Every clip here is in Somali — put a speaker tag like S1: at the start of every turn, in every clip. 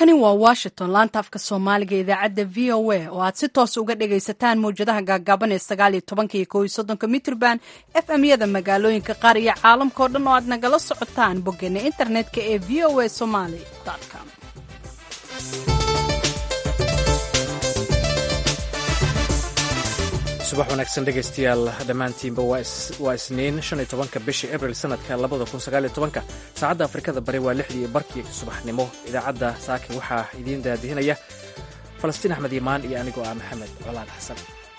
S1: halkani waa washington laanta afka soomaaliga idaacadda v o a oo aad si toos uga dhagaysataan mawjadaha gaagaaban ee sagaal iyo tobanka iyo kow iyo soddonka mitrban f m yada magaalooyinka qaar iyo caalamka oo dhan oo aad nagala socotaan boggeena internetka ee v o a somaly com
S2: subax wanaagsan dhegaystayaal dhammaantiinba waa isniin shan iyo tobanka bishii abril sanadka labada kun sagaal iyo tobanka saacadda afrikada bari waa lixdii barkii subaxnimo idaacadda saaki waxaa idiin daadihinaya falastiin axmed iimaan iyo anigoo ah maxamed colaad xasan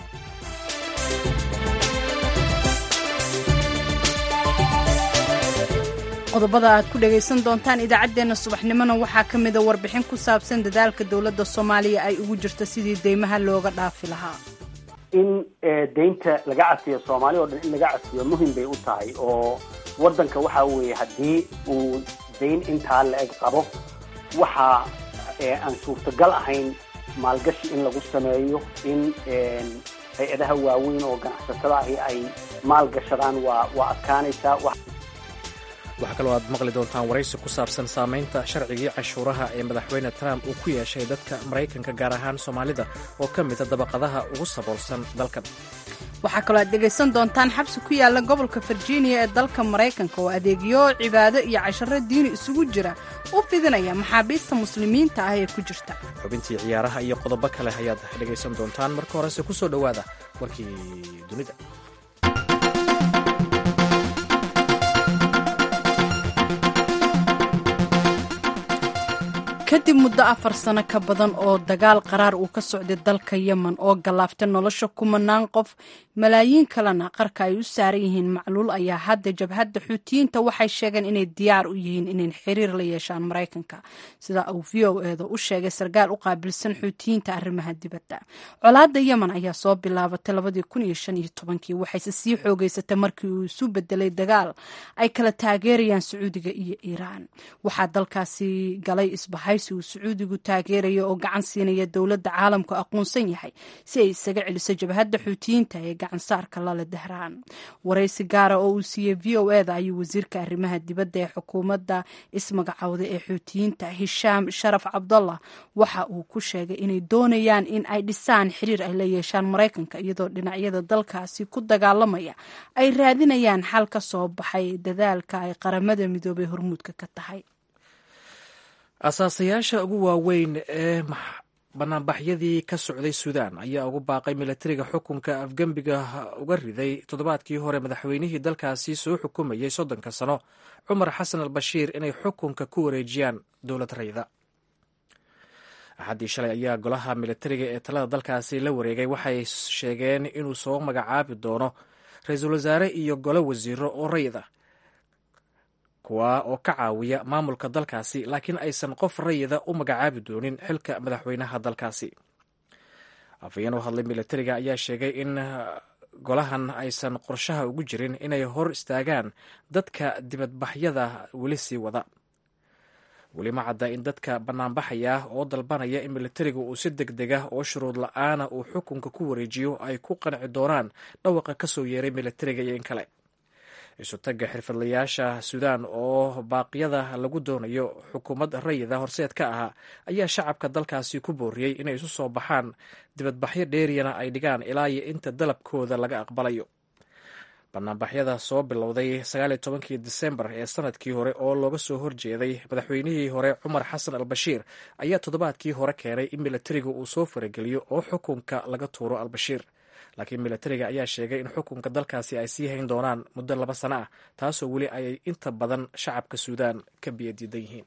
S1: qodobada aad ku dhagaysan doontaan idaacaddeenna subaxnimona waxaa ka mida warbixin ku saabsan dadaalka dowladda soomaaliya ay ugu jirto sidii deymaha looga dhaafi lahaa
S3: in deynta laga casiyo soomaali oo dhan in laga casiyo muhim bay u tahay oo waddanka waxa weeye haddii uu dayn intaa la-eg qabo waxa aan suurtagal ahayn maalgashi in lagu sameeyo in hay-adaha waaweyn oo ganacsatada ahi ay maalgashadaan waa waa adkaanaysaa
S2: waxaa kaloo aad maqli doontaan waraysi ku saabsan saamaynta sharcigii canshuuraha ee madaxweyne trump uu ku yeeshay dadka maraykanka gaar ahaan soomaalida oo ka mida dabaqadaha ugu saboolsan dalkan
S1: waxaa kaloo aad dhegaysan doontaan xabsi ku yaalla gobolka virginia ee dalka maraykanka oo adeegyo cibaado iyo casharo diini isugu jira u fidinaya maxaabiista muslimiinta ah ee ku jirta
S2: xubintii ciyaaraha iyo qodobo kale ayaad dhegaysan doontaan marka horese ku soo dhowaada warkii dunida
S1: kadib muddo afar sano ka badan oo dagaal qaraar uu ka socday dalka yemen oo gallaaftay nolosha kumanaan qof malaayiin kalena qarka ay u saaran yihiin macluul ayaa hadda jabhadda xuutiyiinta waxay sheegeen inay diyaar u yihiin inay xiriir la yeeshaan maraykanka sida uu v o eeda u sheegay sarkaal u qaabilsan xuutiyiinta arrimaha dibadda colaadda yemen ayaa soo bilaabatay labadii kun iyo shan iyo tobankii waxayse sii xoogeysatay markii uu isu bedelay dagaal ay kala taageerayaan sacuudiga iyo iiraan waxaa dalkaasi galay isbahay uu sacuudigu taageeraya oo gacan siinaya dowladda caalamku aqoonsan yahay si ay isaga celiso jabhadda xuutiyiinta ee gacansaarka lale dahraan waraysi gaara oo uu siiyey v o eda ayuu wasiirka arrimaha dibadda ee xukuumadda ismagacowda ee xuutiyiinta hishaam sharaf cabdallah waxa uu ku sheegay inay doonayaan in ay dhisaan xiriir ay la yeeshaan maraykanka iyadoo dhinacyada dalkaasi ku dagaalamaya ay raadinayaan xal ka soo baxay dadaalka ay qaramada midoobay hormuudka ka tahay
S2: asaasayaasha ugu waaweyn ee banaanbaxyadii ka socday suudaan ayaa ugu baaqay milatariga xukunka afgembiga uga riday toddobaadkii hore madaxweynihii dalkaasi soo xukumayay soddonka sano cumar xasan al bashiir inay xukunka ku wareejiyaan dowlad rayda axaddii shalay ayaa golaha milatariga ee talada dalkaasi la wareegay waxay sheegeen inuu soo magacaabi doono ra-iisul wasaare iyo golo wasiiro oo rayda kuwa oo ka caawiya maamulka dalkaasi laakiin aysan qof rayida u magacaabi doonin xilka madaxweynaha dalkaasi afhayeen u hadlay milatariga ayaa sheegay in golahan aysan qorshaha ugu jirin inay hor istaagaan dadka dibadbaxyada weli sii wada weli ma cadda in dadka banaanbaxaya oo dalbanaya in milatariga uu si deg dega oo shuruud la-aana uu xukunka ku wareejiyo ay ku qanci doonaan dhawaqa ka soo yeeray milatariga iyo in kale isutagga xirfadlayaasha suudaan oo baaqyada lagu doonayo xukuumad rayida horseed ka ahaa ayaa shacabka dalkaasi ku booriyey inay isu soo baxaan dibadbaxyo dheeriyana ay dhigaan ilaa iyo inta dalabkooda laga aqbalayo banaanbaxyada soo bilowday sagaaliyo tobankii disembar ee sanadkii hore oo looga soo horjeeday madaxweynihii hore cumar xasan al bashiir ayaa toddobaadkii hore keenay in milatariga uu soo farageliyo oo xukunka laga tuuro albashiir laakiin milatariga ayaa sheegay in xukunka dalkaasi ay sii hayn doonaan muddo laba sano ah taasoo weli ayay inta badan shacabka suudaan ka biyadiidan yihiin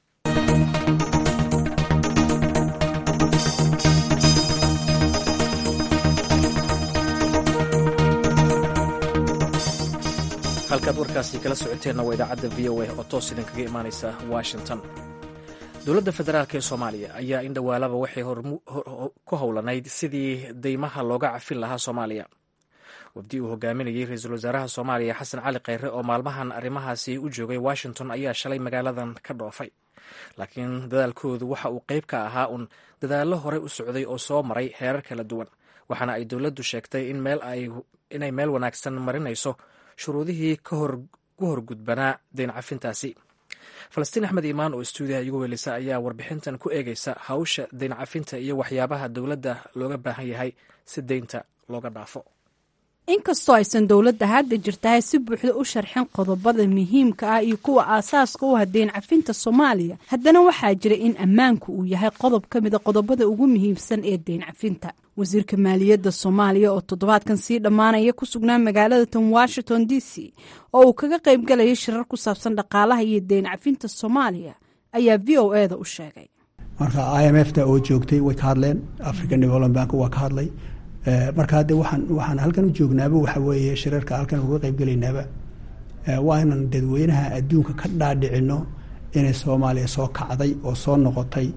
S2: halkaad warkaasi kala socoteenna waa idaacadda v o a oo toos idinkaga imaaneysa washington dowladda federaalk ee soomaaliya ayaa in dhowaalaba waxay ku howlanayd sidii deymaha looga cafin lahaa soomaaliya wafdi uu hogaaminayey ra-iisul wasaaraha soomaaliya xasan cali kheyre oo maalmahan arrimahaasi u joogay washington ayaa shalay magaaladan ka dhoofay laakiin dadaalkoodu waxa uu qeyb ka ahaa un dadaallo horey u socday oo soo maray heerar kala duwan waxaana ay dowladdu sheegtay inay meel wanaagsan marinayso shuruudihii ku horgudbanaa deyn cafintaasi falastiin axmed iimaan oo stuudiyaha igu weelisa ayaa warbixintan ku eegeysa hawsha deyn cafinta iyo waxyaabaha dowladda looga baahan yahay si deynta looga dhaafo
S1: inkastoo aysan dowladda hadda jirtahay si buuxda u sharxin qodobada muhiimka ah iyo kuwa aasaaska u ah deyn cafinta soomaaliya haddana waxaa jira in ammaanku uu yahay qodob ka mida qodobada ugu muhiimsan ee deyn cafinta wasiirka maaliyadda soomaaliya oo toddobaadkan sii dhammaanaya ku sugnaa magaalada tan washington d c oo uu kaga qaybgalaya shirar ku saabsan dhaqaalaha iyo deyn cafinta soomaaliya ayaa v o e da u sheegay
S4: marka i m f ta oo joogtay way ka hadleen african development bank waa ka hadlay marka hadde waxaan waxaan halkan u joognaaba waxa weeye shirarka halkan uga qaybgelaynaaba waa inaan dadweynaha adduunka ka dhaadhicino inay soomaaliya soo kacday oo soo noqotay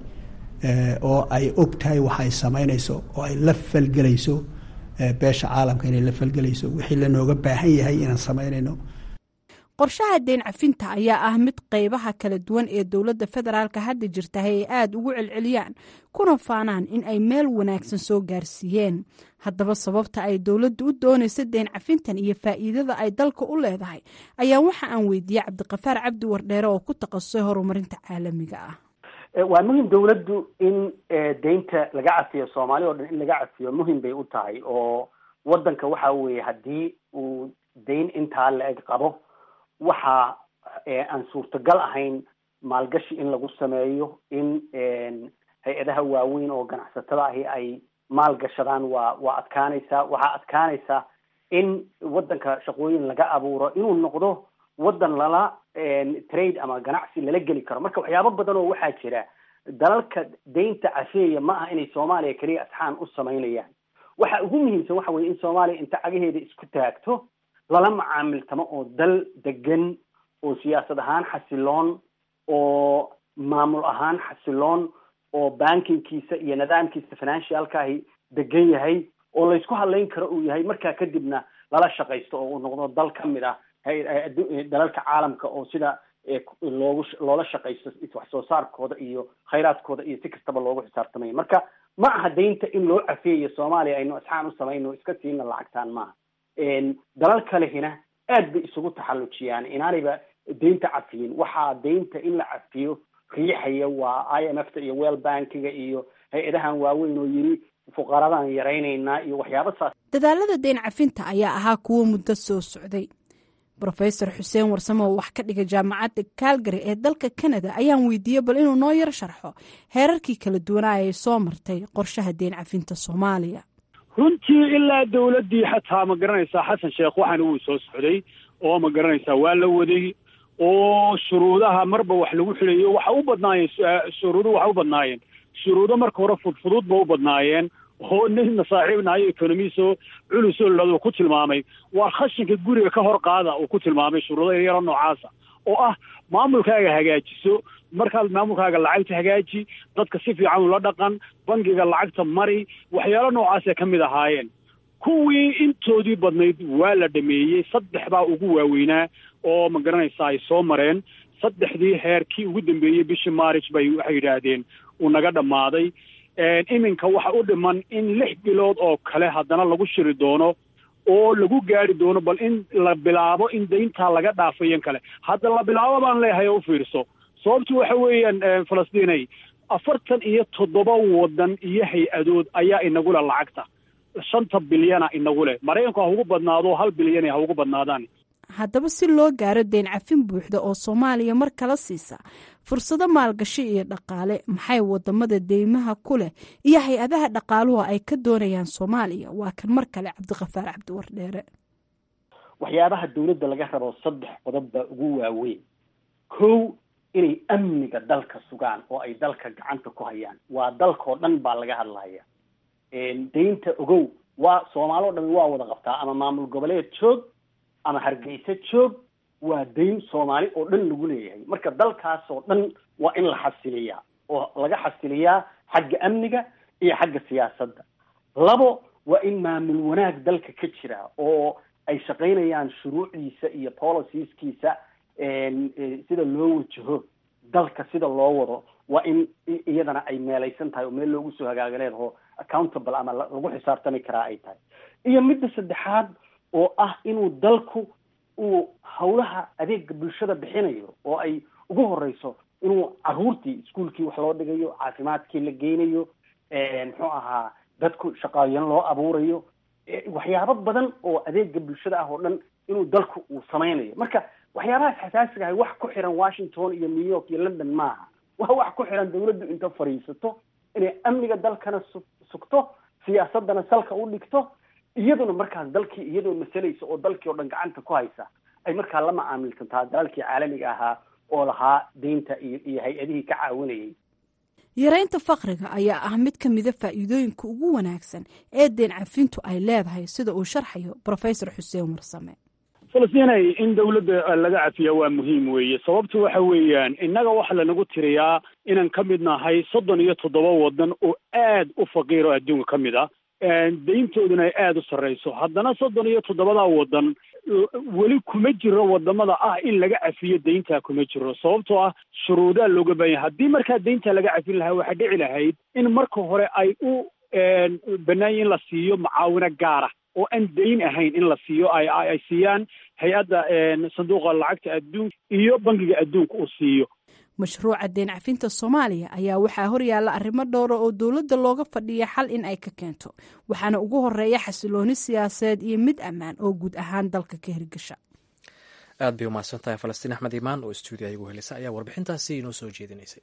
S4: oo ay og tahay waxay samaynayso oo ay la falgelayso beesha caalamka inay la falgelayso wixii lanooga baahan yahay inaan samaynayno
S1: qorshaha deyn cafinta ayaa ah mid qeybaha kala duwan ee dowladda federaalka hadda jirtahay ay aada ugu celceliyaan kuna faanaan in ay meel wanaagsan soo gaarsiiyeen haddaba sababta ay dowladdu u doonayso deyn cafintan iyo faa'iidada ay dalka u leedahay ayaa waxa aan weydiiyey cabdiqafaar cabdi wardheere oo ku takhasusay horumarinta caalamiga ah
S3: waa muhim dowladdu in deynta laga cafiyo soomaali o dhan in laga cafiyo muhim bay u tahay oo waddanka waxa weeye haddii uu deyn intaa la-eg qabo waxa aan suurtagal ahayn maalgashi in lagu sameeyo in hay-adaha waaweyn oo ganacsatada ahi ay maalgashadaan waa waa adkaanaysaa waxaa adkaanaysaa in waddanka shaqooyin laga abuuro inuu noqdo waddan lala trade ama ganacsi lala geli karo marka waxyaabo badan oo waxaa jira dalalka deynta cafeeya ma aha inay soomaaliya keliya asxaan u samaynayaan waxa ugu muhiimsan waxa weye in soomaaliya inta cagaheeda isku taagto lala macaamiltamo oo dal degan oo siyaasad ahaan xasiloon oo maamul ahaan xasiloon oo bankingkiisa iyo nidaamkiisa financialka ahi degan yahay oo laysku hadlayn karo uu yahay markaa kadibna lala shaqaysto oo uu noqdo dal ka mid ah dalalka caalamka oo sida loogu loola shaqaysto wax soo saarkooda iyo khayraadkooda iyo si kastaba loogu xisaabtamayo marka ma aha deynta in loo cafeeyo soomaaliya aynu asxaan u samayno iska siina lacagtaan maaha dalal kalehina aad bay isugu taxallujiyaan inaanayba deynta cafiyin waxaa deynta in la cafiyo riixaya waa i m f ta iyo well bankiga iyo hay-adahan waaweyn oo yiri fuqaradaan yaraynaynaa iyo waxyaaba saas
S1: dadaalada deyn cafinta ayaa ahaa kuwo muddo soo socday rofesor xuseen warsame oo wax ka dhiga jaamacadda calgary ee dalka canada ayaan weydiiyey bal inuu noo yar sharxo heerarkii kala duwanaa ay soo martay qorshaha deyn cafinta soomaaliya
S5: runtii ilaa dawladdii xataa ma garanaysaa xasan sheekh waxaana wuu soo socday oo ma garanaysaa waa la waday oo shuruudaha marba wax lagu xilayo waxa u badnaayeen shuruudu waxa u badnaayeen shuruudo marka hore fudfudud ba u badnaayeen oo nina saaxiibnahayo economiso culusoo ladoo ku tilmaamay waa khashinka guriga ka hor qaada uu ku tilmaamay shuruudo yaryaro noocaasa oo ah maamulkaaga hagaajiso markaad maamulkaaga lacagta hagaaji dadka si fiican ula dhaqan bangiga lacagta mari waxyaalo noocaasay ka mid ahaayeen kuwii intoodii badnayd waa la dhameeyey saddex baa ugu waaweynaa oo ma garanaysaa ay soo mareen saddexdii heerkii ugu dambeeyey bishii maaric bay waxay yidhaahdeen uu naga dhammaaday iminka waxa u dhiman in lix bilood oo kale haddana lagu shiri doono oo lagu gaari doono bal in la bilaabo in dayntaa laga dhaafayan kale hadda la bilaabo baan leeyahay oo u fiirso sababtu waxa weeyaan falastiinay afartan iyo toddoba waddan iyo hay-adood ayaa inagu leh lacagta shanta bilyana inagu leh maraykanku ha ugu badnaado hal bilyan ha ugu badnaadaan
S1: haddaba si loo gaaro deyn cafin buuxda oo soomaaliya mar kala siisa fursado maalgashi iyo dhaqaale maxay wadamada deymaha ku leh iyo hay-adaha dhaqaaluhu ay ka doonayaan soomaaliya waa kan mar kale cabdiqafaar cabdiwardheere
S3: waxyaabaha dawladda laga rabo saddex qodob baa ugu waaweyn kow inay amniga dalka sugaan oo ay dalka gacanta ku hayaan waa dalkao dhan baa laga hadlaya deynta ogow waa soomaali o dhami waa wada qabtaa ama maamul goboleed joog ama hargeysa joog waa dayn soomaali oo dhan lagu leeyahay marka dalkaasoo dhan waa in la xasiliyaa oo laga xasiliyaa xagga amniga iyo xagga siyaasadda labo waa in maamul wanaag dalka ka jira oo ay shaqaynayaan shuruucdiisa iyo policieskiisa sida loo wajaho dalka sida loo wado waa in iyadana ay meelaysan tahay oo meel loogu soo hagaagaleed oo accountable ama lagu xisaabtami karaa ay tahay iyo midda saddexaad oo ah inuu dalku uu hawlaha adeega bulshada bixinayo oo ay ugu horeyso inuu caruurtii iskuolkii wax loo dhigayo caafimaadkii la geynayo muxuu ahaa dadku shaqaayan loo abuurayo waxyaabo badan oo adeega bulshada ah oo dhan inuu dalku uu samaynayo marka waxyaabahaas xasaasiga ahay wax ku xiran washington iyo new york iyo london maaha waa wax ku xiran dawladdu inta fadhiisato inay amniga dalkana su sugto siyaasadana salka u dhigto iyaduna markaas dalkii iyadoo masalaysa oo dalkii oo dhan gacanta ku haysa ay markaa la macaamilsantaa dalalkii caalamiga ahaa oo lahaa deynta iyo iyo hay-adihii ka caawinayay
S1: yaraynta fakriga ayaa ah mid ka mida faa'iidooyinka ugu wanaagsan ee deen cafintu ay leedahay sida uu sharxayo professor xuseen warsame
S5: falastiinay in dawladda laga cafiya waa muhiim weeye sababtu waxa weeyaan innaga waxa lanagu tiriyaa inaan ka mid nahay soddon iyo toddoba waddan oo aad u faqiir oo adduunka ka mid ah deyntooduna ay aada u sarreyso haddana soddon iyo toddobadaa waddan weli kuma jiro wadamada ah in laga cafiyo deyntaa kuma jiro sababtoo ah shuruudaa looga baahan yahay haddii markaa deyntaa laga cafin lahaa waxaa dhici lahayd in marka hore ay u banaanya in la siiyo macaawino gaara oo aan deyn ahayn in la siiyo ay ay siiyaan hay-adda sanduuqa lacagta adduunka iyo bangiga adduunka uu siiyo
S1: mashruuca deen cafinta soomaaliya ayaa waxaa horyaalla arrimo dhowra oo dowladda looga fadhiya xal in ay ka keento waxaana ugu horeeya xasilooni siyaasadeed iyo mid ammaan oo guud ahaan dalka ka hirgasha
S2: aad bay umahadsan tahay falastiin axmed imaan oo stuudiya igu helisa ayaa warbixintaasi inoo soo jeedinaysay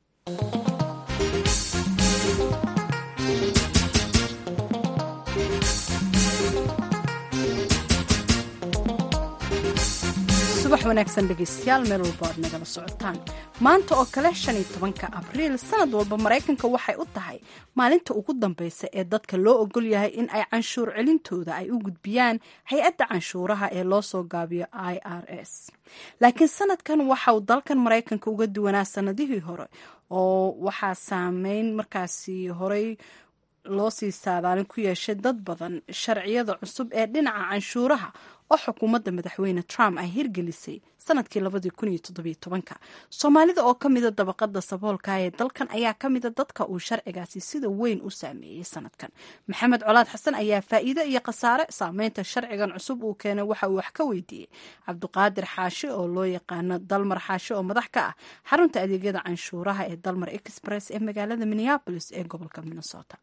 S1: subax wanaagsan dhegeystayaal meel walba aad nagala socotaan maanta oo kale shan iyo tobanka abriil sanad walba maraykanka waxay u tahay maalinta ugu dambeysa ee dadka loo ogol yahay in ay canshuur celintooda ay u gudbiyaan hay-adda canshuuraha ee loo soo gaabiyo i r s laakiin sanadkan waxa uu dalkan maraykanka uga duwanaa sanadihii hore oo waxaa saameyn markaasi horey loo sii saadaalin ku yeeshay dad badan sharciyada cusub ee dhinaca canshuuraha oo xukuumadda madaxweyne trump ay hirgelisay sanadkii labadii kun iyo toddobiyo tobanka soomaalida oo ka mida dabaqada saboolka ee dalkan ayaa ka mida dadka uu sharcigaasi sida weyn u saameeyey sanadkan maxamed colaad xasan ayaa faa'iide iyo khasaare saameynta sharcigan cusub uu keenay waxa uu wax ka weydiiyey cabdiqaadir xaashi oo loo yaqaano dalmar xaashi oo madax ka ah xarunta adeegyada canshuuraha ee dalmar express ee magaalada minneabolis ee gobolka minnesota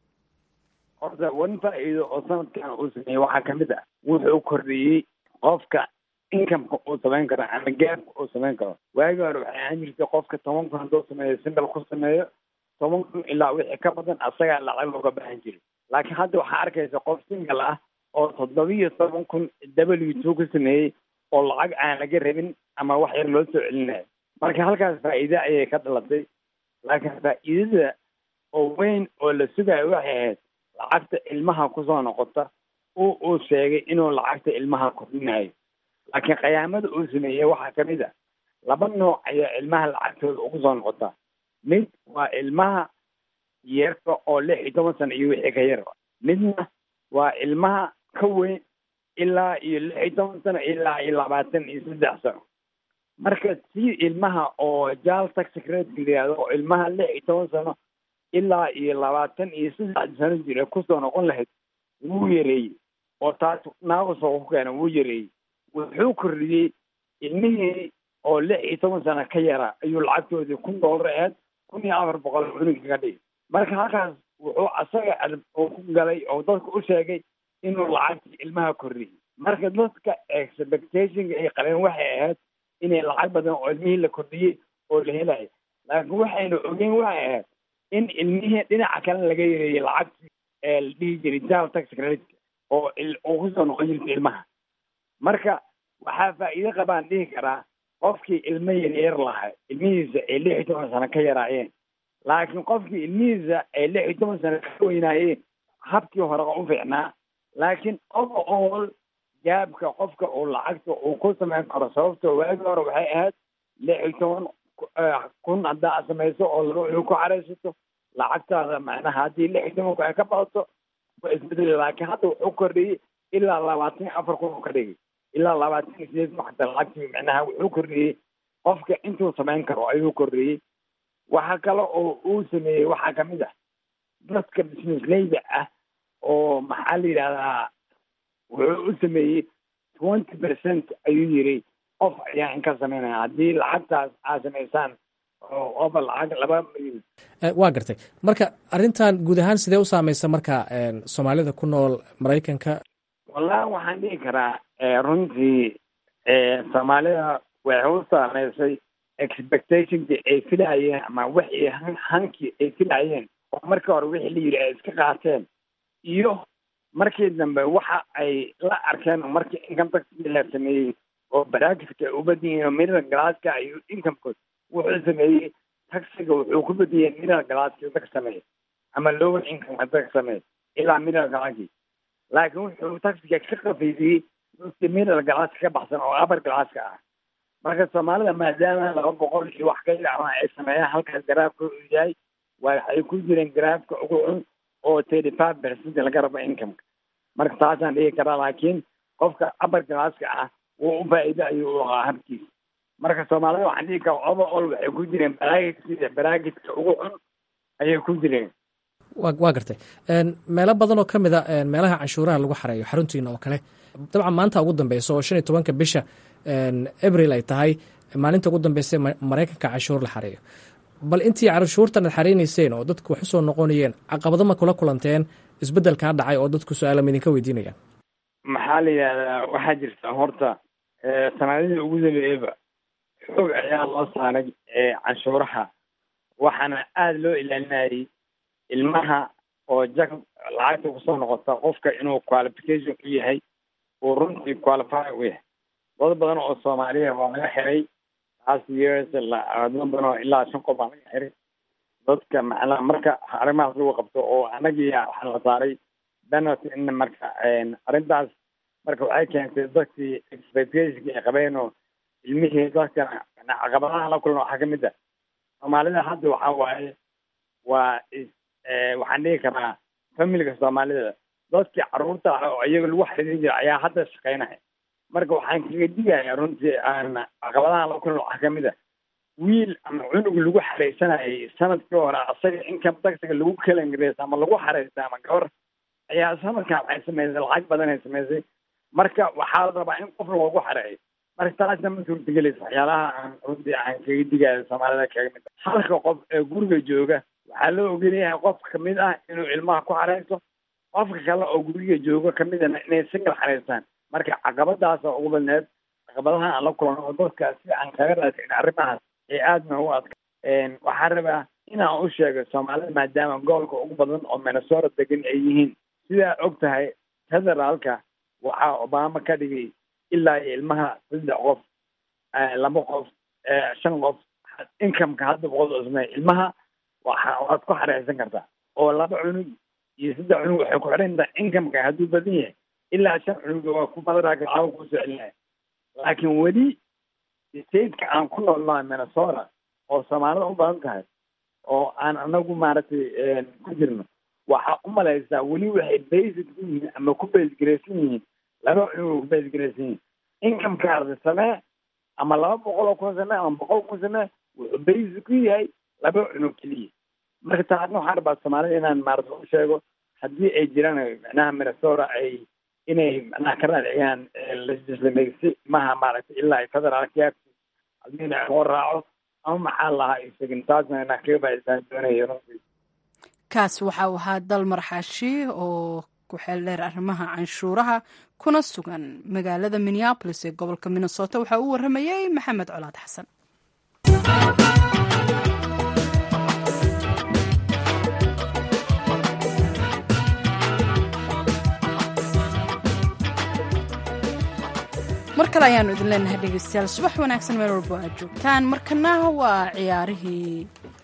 S6: horta wan faa-iido oo sanadkan uu sameeyey waxaa kamid ah wuxuu kordhiyey qofka incomeka uu samayn karo ama gaabka uu samayn karo waagii hore waxay ahaan jirtay qofka toban kun hadduu sameeyo singal ku sameeyo toban kun ilaa wixii ka badan asagaa lacag looga baahan jiray laakiin hadda waxaa arkaysa qof singal ah oo toddobiyo toban kun w two ka sameeyey oo lacag aan laga rabin ama wax yar loo soo celinayo marka halkaas faa'iide ayay ka dhalatay laakiin faa'iidada oo weyn oo la sugayo waxay ahayd lacagta ilmaha kusoo noqota oo uu sheegay inuu lacagta ilmaha kordhinayo laakiin khiyaamada uu sameeyey waxaa kamid a laba nooc ayaa ilmaha lacagtooda ugu soo noqota mid waa ilmaha yeerka oo lix iyo toban sano iyo wixii ka yar midna waa ilmaha ka weyn ilaa iyo lix iyo toban sano ilaa iyo labaatan iyo saddex sano marka si ilmaha oo jaal tax secretary la yihahdo oo ilmaha lix iyo toban sano ilaa iyo labaatan iyo saddex sano jira kusoo noqon lahayd wuu yareeyey oo taas naaqusoo ku keena wuu yareeyey wuxuu kordhiyey ilmihii oo lix iyo toban sano ka yara ayuu lacagtoodii kun doolar aheyd kun iyo afar boqol cunuga kaga dhigay marka halkaas wuxuu asaga uu ku galay oo dadka u sheegay inuu lacagtii ilmaha kordhiyey marka dadka expectationka ay qabeen waxay ahayd inay lacag badan oo ilmihii la kordhiyey oo la helayo laakiin waxayna ogeyn waxay ahayd in ilmihii dhinaca kale laga yareeyey lacagtii ee la dhihi jiray jaal tax credit oo uu kusoo noqon jirta ilmaha marka waxaa faa'iido qabaan dhihi karaa qofkii ilmo yaryar lahaa ilmihiisa ay lix iyo toban sano ka yaraayeen laakiin qofkii ilmihiisa ay lix iyo toban sano ka weynaayeen habkii hore u fiicnaa laakiin overall gaabka qofka uu lacagta uu ku samayn karo sababtoo waagi hore waxay ahayd lix iyo toban kun haddaa samayso oo laba cunug ku caraysato lacagtaada macnaha haddii lix iyo tobanku ay ka badato waa isbedeli laakiin hadda wuxuu kordhiyey ilaa labaatan iyo afar kun uu ka dhigay ilaa labaatan iyo sideed kun xataa lacagtii macnaha wuxuu kordhiyey qofka intuu samayn karo ayuu kordhiyey waxa kale oo uu sameeyey waxaa kamid ah dadka businessleyda ah oo maxaa la yidhahdaa wuxuu u sameeyey twenty percent ayuu yiri qof ayaa in ka sameynaya haddii lacagtaas aad samaysaan oo oba lacag laba milyan
S2: waa gartay marka arrintan guud ahaan sidee u saameysa marka soomaalida ku nool maraykanka
S6: wallahi waxaan dhihi karaa runtii soomaalida waxay u saameysay expectationkii ay filayeen ama wixii hankii ay filayeen oo markii hore wixii la yidhi ay iska qaateen iyo markii dambe waxa ay la arkeen oo markii income taxkii la sameeyey oo baraakiska ay u badan yihiin oo middle glasska iyo incomekood wuxuu sameeyey taxiga wuxuu ku badiyey middle glasski dadka sameeyey ama lower income dadka sameeyey ilaa middle glasski laakiin wuxuu taxiga ka qafiifiyey dadkii middle glasska ka baxsan oo upper glasska ah marka soomaalida maadaama laba boqol iyo wax ka ilacma ay sameeyaan halkaas garaafka uu yahay waxay ku jireen garaafka ugu cun oo thirty five percent laga rabo incomeka marka taasaan dhigi karaa laakiin qofka upper glasska ah wuu u faa'iido ayuu u ahaa habkiisa marka soomaalida waxaan dhigi karaa overall waxay ku jireen baraagidka baraagidka ugu cun ayay ku jireen
S2: wa waa gartay meelo badan oo ka mid a meelaha canshuuraha lagu xareeyo xaruntiina oo kale dabcan maanta ugu dambeysa oo shan iyo tobanka bisha abril ay tahay maalinta ugu dambeysa maraykanka canshuur la xareeyo bal intii canshuurtan ad xareyneyseen oo dadku wax usoo noqonayeen caqabado ma kula kulanteen isbeddelkaa dhacay oo dadku su-aala idinka weydiinayaan
S6: maxaa la yidhahdaa waxaa jirta horta sanadihii ugu dambeeyeyba xoog ayaa loo saaray canshuuraha waxaana aada loo ilaalinayay ilmaha oo jag lacagta kusoo noqota qofka inuu qualification u yahay uu runtii qualify u yahay dad badan oo soomaaliya waa laga xiray last years dad badan oo ilaa shan qof baa laga xiray dadka macnaha marka arrimahaas lagu qabto oo anagiya waxaa la saaray penalty in marka arrintaas marka waxay keentay dadkii expectationki ay qabeen oo ilmihii dadka caqabadaha la kulma waxaa kamid ah soomaalida hadda waxaa waaye waa waxaan dhigi karaa familiga soomaalida dadkii caruurta ah oo iyaga lagu xariirin jira ayaa hadda shaqeynaya marka waxaan kaga digaya runtii aan caqabadaha la kulma waxaa kamid ah wiil ama cunug lagu xareysanayay sanadkii hore asaga income taxiga lagu kalangareysa ama lagu xareysta ama gabar ayaa sanadkan waxay samaysay lacag badan ay samaysay marka waxaa la rabaa in qof loogu xareeyo marka taasna ma suurtagelaysa waxyaalaha aan runtii aan kaga digayo soomaalida kaga mid ah halka qof ee guriga jooga waxaa loo ogolyahay qof kamid ah inuu ilmaha ku xareysto qofka kale oo guriga jooga kamidana inay singal xareystaan marka caqabadaasa ugu badneed caqabadaha aan la kulano oo dadka si aan kaga raadin arrimahaas ee aada noogu adka waxaan rabaa inaan u sheego soomaalida maadaama gobolka ugu badan oo minnesota degan ay yihiin sidaa og tahay federaalka waxaa obama ka dhigay ilaa iyo ilmaha saddex qof laba qof shan qof incomeka hadda boqol cusmay ilmaha waxa waad ku xareysan kartaa oo laba cunug iyo saddex cunug waxay ku xidhan tahay incomeka hadduu badan yahay ilaa shan cunuga waa ku federaalka lacaba kusoo celinaya laakiin weli stateka aan ku noolnahay minnesota oo soomaalida u badan tahay oo aan anagu maaragtay ku jirno waxaa u malaysaa weli waxay basic ku yihiin ama ku baysgaraysan yihiin laba cunug ku baysgaraysan yihiin incomekaarda samee ama laba boqol oo kun samee ama boqol kun samee wuxuu basic ku yahay laba cunug keliya marka taasna waxaan rabaa soomaalida inaan maarata u sheego haddii ay jiraan macnaha minnesota ay inay macnaha ka raadciyaan legislamaysi maha maaragtay ilaa federaalka haddii loo raaco ama maxaa lahaa isagin taasna inaan kaga faa'iidaan doonayo runtii
S1: kaas waxa uu ahaa dal marxaashi oo ku xeel dheer arrimaha canshuuraha kuna sugan magaalada minneabolis ee gobolka minnesota waxaa uu waramayay maxamed colaad xasan mar kale ayaanu idin leenahay dhegeystayaal subax wanaagsan meel walbo aad joogtaan markana waa ciyaarihii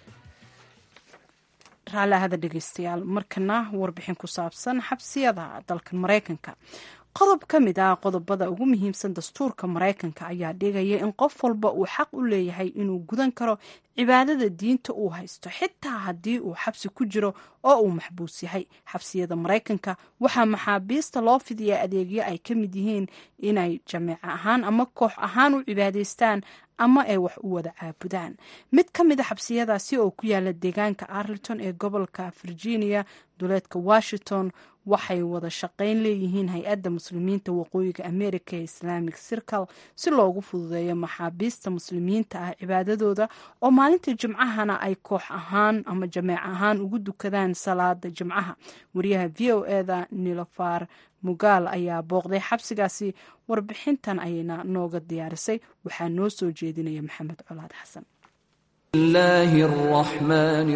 S1: raallahada dhegeystayaal markana warbixin ku saabsan xabsiyada dalka maraykanka qodob ka mid ah qodobada ugu muhiimsan dastuurka maraykanka ayaa dhigaya in qof walba uu xaq u leeyahay inuu gudan karo cibaadada diinta uu haysto xitaa haddii uu xabsi ku jiro oo uu maxbuus yahay xabsiyada maraykanka waxaa maxaabiista loo fidiyaa adeegyo ay ka mid yihiin inay jameeco ahaan ama koox ahaan u cibaadaystaan ama ay wax u wada caabudaan mid ka mid a xabsiyadaasi oo ku yaala deegaanka arlington ee gobolka virginia duleedka washington waxay wada shaqayn leeyihiin hay-adda muslimiinta waqooyiga america ee islamic circle si loogu fududeeyo maxaabiista muslimiinta ah cibaadadooda oo maalinta jimcahana ay koox ahaan ama jameec ahaan ugu dukadaan salaada jimcaha wariyaha v o eda nilofar mugaal ayaa booqday xabsigaasi warbixintan ayayna nooga diyaarisay waxaa noo soo jeedinaya maxamed colaad xasan
S7: الله الرحمن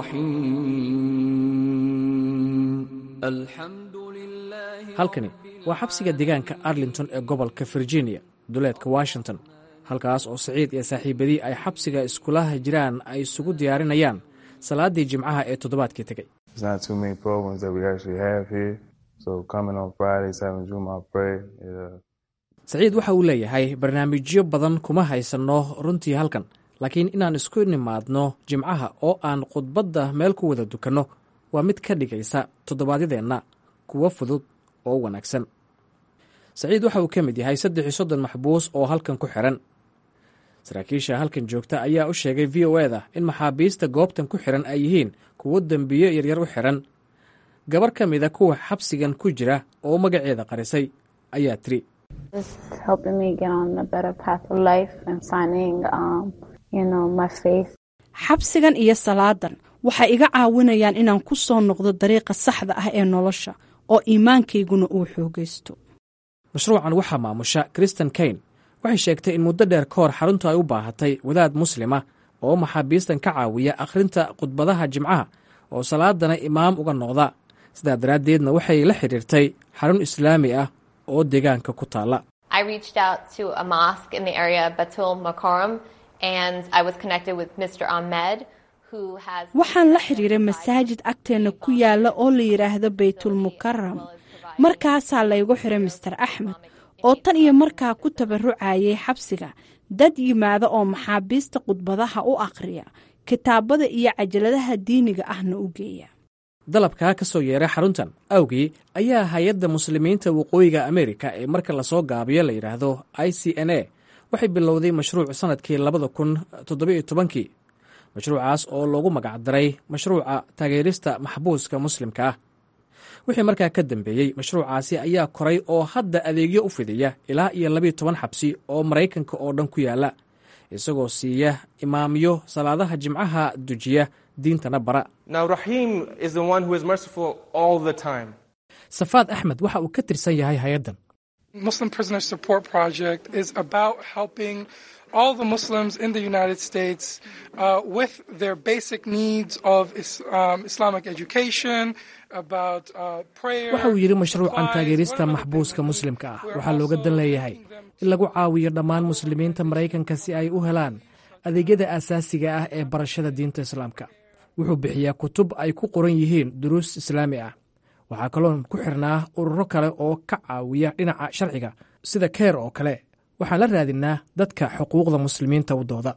S7: الرحيم الحمد لله
S2: halkani waa xabsiga deegaanka arlington ee gobolka virginia duleedka washington halkaas oo siciid iyo saaxiibadii ay xabsiga iskulaha jiraan ay isugu diyaarinayaan salaadii jimcaha ee toddobaadkii tegey
S8: There's not too many programs that we actually have here. So coming on Fridays, having Juma pray, yeah,
S2: saciid waxa uu leeyahay barnaamijyo badan kuma haysanno runtii halkan laakiin inaan isku nimaadno jimcaha oo aan khudbadda meel ku wada dukanno waa mid ka dhigaysa toddobaadyadeenna kuwo fudud oo wanaagsan saciid waxa uu ka mid yahay saddex iyo soddon maxbuus oo halkan ku xiran saraakiisha halkan joogta ayaa u sheegay v o eda in maxaabiista goobtan ku xiran ay yihiin kuwo dembiyo yaryar u xiran gabar ka mida kuwa xabsigan ku jira oo magaceeda qarisay ayaa tiri
S9: Just helping me get on a better path of life and finding, um, you know, my faith.
S1: xabsigan iyo salaadan waxay iga caawinayaan inaan ku soo noqdo dariiqa saxda ah ee nolosha oo iimaankayguna uu xoogaysto
S2: mashruucan waxaa maamusha kristen kane waxay sheegtay in muddo dheer ka hor xaruntu ay u baahatay wadaad muslima oo maxaabiistan ka caawiya akhrinta khudbadaha jimcaha oo salaadana imaam uga noqda sidaa daraaddeedna waxay la xidhiirtay xarun islaami ah oo deegaanka ku taalla
S10: I reached out to a mosque in the area, Batul Makaram, and I was connected with Mr. Ahmed, who has.
S1: waxaan la xidhiiray masaajid agteenna ku yaalla oo la yidhaahdo baytulmukaram markaasaa laygu xiray master axmed oo tan iyo markaa ku tabarucayay xabsiga dad yimaada oo maxaabiista khudbadaha u akhriya kitaabada iyo cajaladaha diiniga ahna u geeya
S2: dalabkaa ka soo yeeray xaruntan awgii ayaa hay-adda muslimiinta waqooyiga amerika ee marka lasoo gaabiyo la yidhaahdo i c n a waxay bilowday mashruuc sannadkii labada kun toddobiyo tobankii mashruucaas oo loogu magacdaray mashruuca taageerista maxbuuska muslimka ah wixii markaa ka dambeeyey mashruucaasi ayaa koray oo hadda adeegyo u fidiya ilaa iyo labiyo toban xabsi oo maraykanka oo dhan ku yaalla isagoo siiya imaamyo salaadaha jimcaha dujiya diintana bara
S11: Now, Rahim is the one who is merciful all the time.
S2: safaad axmed waxa uu ka tirsan yahay hay-addan
S12: Muslim Prisoner Support Project is about helping all the Muslims in the United States uh, with their basic needs of is, um, Islamic education, about uh, prayer.
S2: waxa uu yidhi mashruucan
S12: supplies,
S2: taageerista
S12: one of the
S2: maxbuuska
S12: things
S2: muslimka ah
S12: we're
S2: waxaa looga
S12: also
S2: dan leeyahay
S12: helping them
S2: in lagu caawiyo dhammaan muslimiinta maraykanka si ay u helaan adeegyada asaasiga ah ee barashada diinta islaamka wuxuu bixiyaa kutub ay ku qoran yihiin duruus islaami ah waxaa kaloo ku xirnaa ururo kale oo ka caawiya dhinaca sharciga sida keer oo kale waxaan la raadinaa dadka xuquuqda muslimiinta u dooda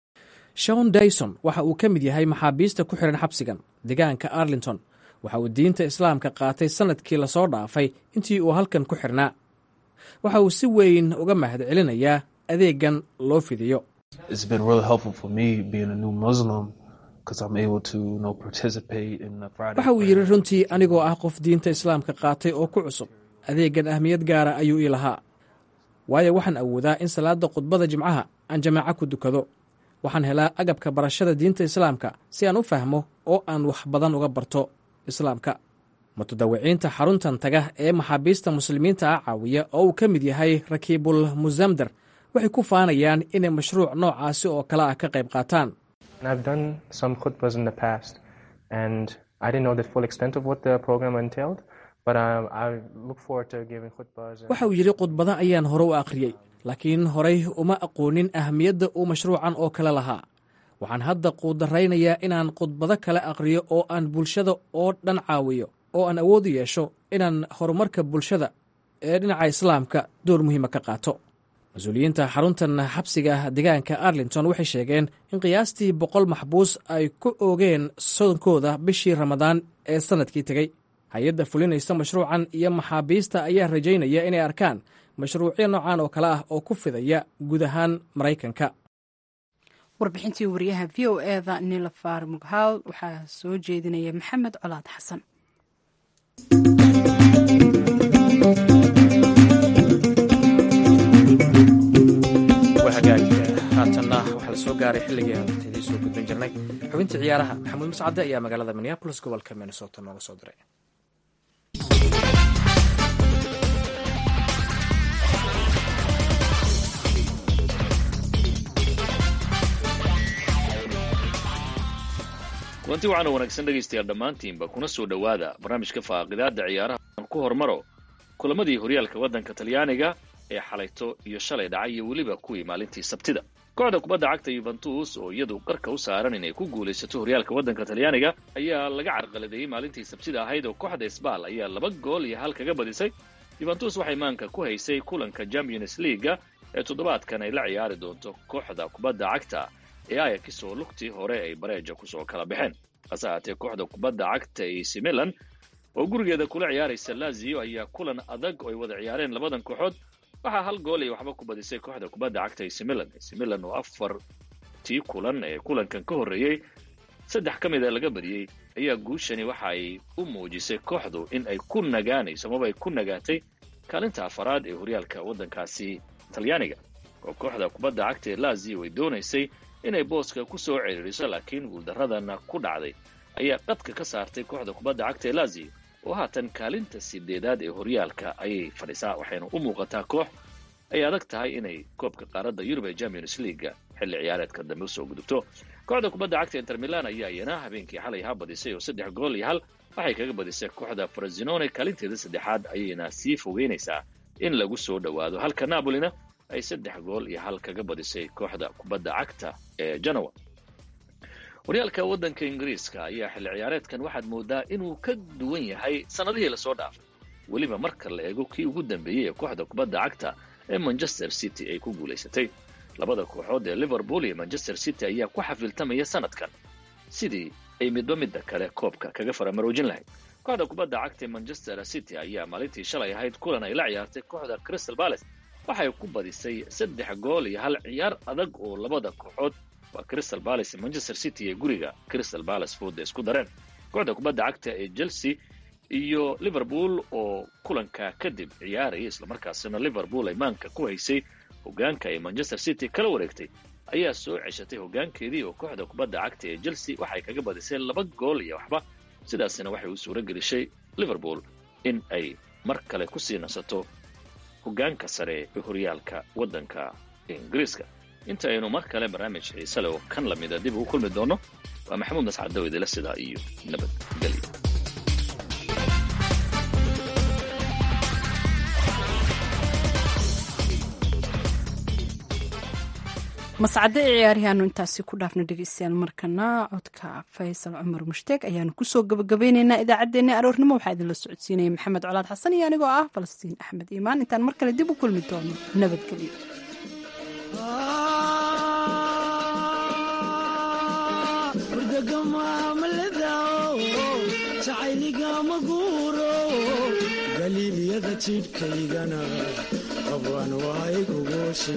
S2: shon dayson waxa uu ka mid yahay maxaabiista ku xiran xabsigan deegaanka arlington waxa uu diinta islaamka qaatay sannadkii lasoo dhaafay intii uu halkan ku xirnaa waxa uu si weyn uga mahadcelinayaa adeeggan loo fidiyo
S13: It's been really helpful for me being a new Muslim because I'm able to you know, participate in the Friday.
S2: waxa uu yidhi runtii anigoo ah qof diinta islaamka qaatay oo ku cusub adeeggan ahmiyad gaara ayuu ii lahaa waayo waxaan awoodaa in salaadda khudbada jimcaha aan jamaaco ku dukado waxaan helaa agabka barashada diinta islaamka si aan u fahmo oo aan wax badan uga barto islaamka mutadawiciinta xaruntan taga ee maxaabiista muslimiinta ah caawiya oo uu ka mid yahay rakiibul musamdar waxay ku faanayaan inay mashruuc noocaasi oo kale ah ka qayb qaataan
S11: And I've done some khutbas in the past, and I didn't know the full extent of what the program entailed, but um, I look forward to giving khutbas. and-
S2: waxa uu yidhi khudbada ayaan hore u akhriyey laakiin horay uma aqoonin ahmiyadda uu mashruucan oo kale lahaa waxaan hadda quudaraynayaa inaan khudbado kale akhriyo oo aan bulshada oo dhan caawiyo oo aan awood u yeesho inaan horumarka bulshada ee dhinaca islaamka door muhiima ka qaato mas-uuliyiinta xaruntan xabsiga deegaanka arlington waxay sheegeen in qiyaastii boqol maxbuus ay ku oogeen sodonkooda bishii ramadaan ee sannadkii tegey hay-adda fulinaysa mashruucan iyo maxaabiista ayaa rajaynaya inay arkaan mashruucyo noocan oo kale ah oo ku fidaya guud ahaan maraykanka
S1: warbixintii wariyaha v o eda nilafar mughaal waxaa soo jeedinaya maxamed colaad xasan
S2: la soo gaaray xilligii aan idin soo gudbin jirnay xubintii ciyaaraha maxamuud mascade ayaa magaalada minneapolis gobolka minnesota nooga soo diray
S14: kulanti waxaana wanaagsan dhegaystayaal dhammaantiinba kuna soo dhowaada barnaamijka faaqidaada ciyaaraha aan ku hormaro kulamadii horyaalka waddanka talyaaniga ee xalayto iyo shalay dhacay iyo weliba kuwii maalintii sabtida kooxda kubadda cagta yuventus oo iyadu qarka u saaran inay ku guulaysato horyaalka waddanka talyaaniga ayaa laga carqaladeeyey maalintii sabtida ahayd oo kooxda sbal ayaa laba gool iyo hal kaga badisay yuventus waxay maanka ku haysay kulanka champions leaga ee toddobaadkan ay la ciyaari doonto kooxda kubadda cagta ee ayax oo lugtii hore ay bareeja kusoo kala baxeen hase ahaatee kooxda kubadda cagta ac milan oo gurigeeda kula ciyaaraysa lazio ayaa kulan adag oo ay wada ciyaareen labadan kooxood waxaa hal gool ay waxba ku badisay kooxda kubadda cagta ac milan ac milan oo afartii kulan ee kulankan ka horreeyey saddex ka mid a laga badiyey ayaa guushani waxa ay u muujisay kooxdu in ay ku nagaanayso amaba ay ku nagaatay kaalinta afaraad ee horyaalka waddankaasi talyaaniga oo kooxda kubadda cagta ee lazio ay doonaysay inay booska ku soo ciriiriso laakiin guuldaradana ku dhacday ayaa qadka ka saartay kooxda kubadda cagta ee lazio oo haatan kaalinta sideedaad ee horyaalka ayay fadhisaa waxayna u muuqataa koox ay adag tahay inay koobka qaaradda yurub ee champions leaga xilli ciyaareedka dambe usoo gudubto kooxda kubadda cagta inter milan ayaa iyana habeenkii xalay ha badisay oo saddex gool iyo hal waxay kaga badisay kooxda frasinone kaalinteeda saddexaad ayayna sii fogeynaysaa in lagu soo dhowaado halka napolina ay saddex gool iyo hal kaga badisay kooxda kubadda cagta ee janowa horyaalka waddanka ingiriiska ayaa xilli ciyaareedkan waxaad moodaa inuu ka duwan yahay sannadihii lasoo dhaafay weliba marka la eego kii ugu dambeeyey ee kooxda kubadda cagta ee manchester city ay ku guulaysatay labada kooxood ee liverpool iyo manchester city ayaa ku xafiltamaya sanadkan sidii ay midba midda kale koobka kaga faramaroojin lahayd kooxda kubadda cagta ee manchester city ayaa maalintii shalay ahayd kulan ay la ciyaartay kooxda crystal palace waxay ku badisay saddex gool iyo hal ciyaar adag oo labada kooxood waa crystal palace manchester city ee guriga crystal palace fooda isku dareen kooxda kubadda cagta ee chelsea iyo liverpool oo kulanka kadib ciyaaraya islamarkaasina liverpool ay maanka ku haysay hogaanka ay manchester city kala wareegtay ayaa soo ceshatay hogaankeedii oo kooxda kubadda cagta ee chelsea waxay kaga badisay laba gool iyo waxba sidaasina waxay u suuro gelishay liverpool in ay mar kale kusii nasato hogaanka sare ee horyaalka waddanka ingiriiska inta aynu mar kale barnaamij xiise leh oo kan lamida dib ugu kulmi doono waa maxamuud mascad dawidila sidaa iyo nabadgelyo
S1: mascade ee ciyaaryahaanu intaasi ku dhaafna dhegeystayaal markana codka faysal cumar mushtaeg ayaanu kusoo gabagabeyneynaa idaacaddeenna aroornimo waxaa idinla socodsiinaya maxamed colaad xasan iyo anigoo ah falastiin axmed iimaan intaan mar kale dib u kulmi doono nabadgelyo
S15: galiilyada jidhkaygana qabwan waay kugooshe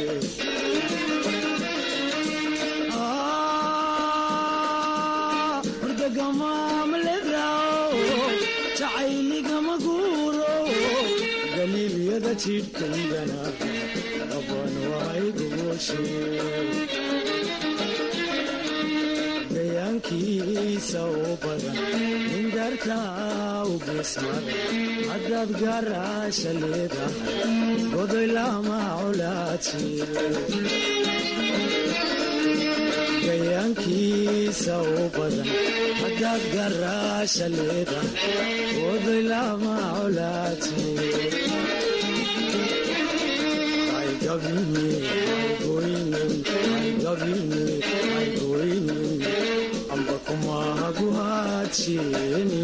S15: jacayligama guuro galiilyada jidhkaygana qabwan waay kugooshe gayaankiisa u badan nindarka u geesmada haddaad gaaraasha leedahay godoy lama colaadsi gayaankiisa u badan haddaad garaasha leedahay godoy lama colaadsi amba kumahaguhaadsheni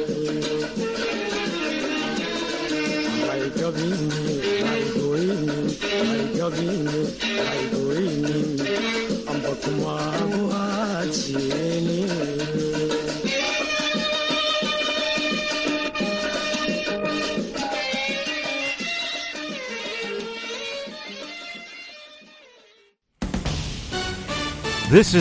S15: amba kumahaguhaadsheni
S16: This is